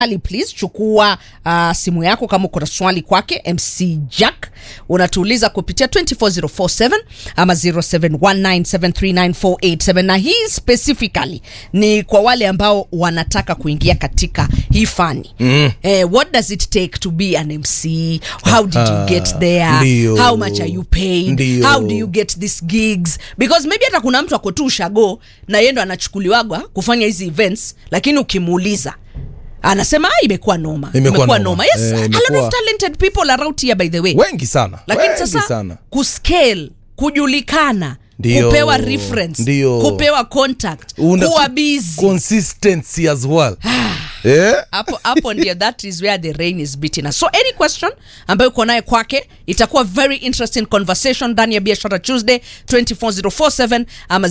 Ali, please chukua uh, simu yako kama uko na swali kwake MC Jack, unatuuliza kupitia 24047 ama 0719739487 na hii specifically ni kwa wale ambao wanataka kuingia katika hii fani mm. eh, what does it take to be an MC how did you get there Ndio. how much are you paid Ndio. how do you get these gigs because maybe hata kuna mtu ako tu ushago na yeye ndo anachukuliwagwa kufanya hizi events lakini ukimuuliza anasema "Ah, imekuwa noma Imekuwa noma. noma yes Eh, a lot imekuwa- of talented people around here by the way wengi sana lakini wengi sasa sana kuscale kujulikana Ndio. kupewa reference Ndio. kupewa contact Una- kuwa busy consistency as well eh? hapo hapo ndio that is where the rain is beating us so any question ambayo uko naye kwake itakuwa very interesting conversation ndani ya biashara tuesday 24047 ama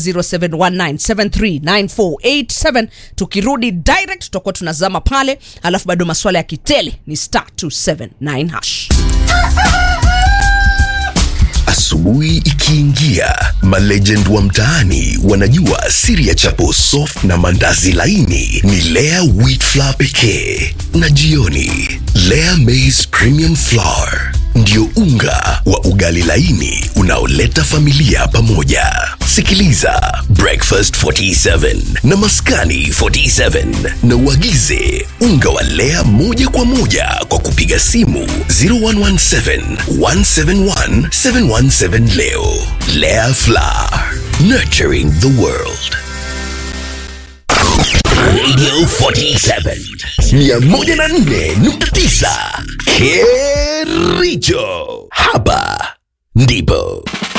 0719739487 tukirudi direct tutakuwa tunazama pale alafu bado maswala ya kitele ni star 279 hash Asubuhi ikiingia, malegend wa mtaani wanajua siri ya chapo soft na mandazi laini ni Lea wheat flour pekee, na jioni Lea maize premium flour ndio unga wa ugali laini unaoleta familia pamoja. Sikiliza Breakfast 47 na Maskani 47 na uagize unga wa Lea moja kwa moja kwa kupiga simu 0117 171 717 leo. Lea Flour, nurturing the world. Radio 47 104.9 Kericho. Hapa ndipo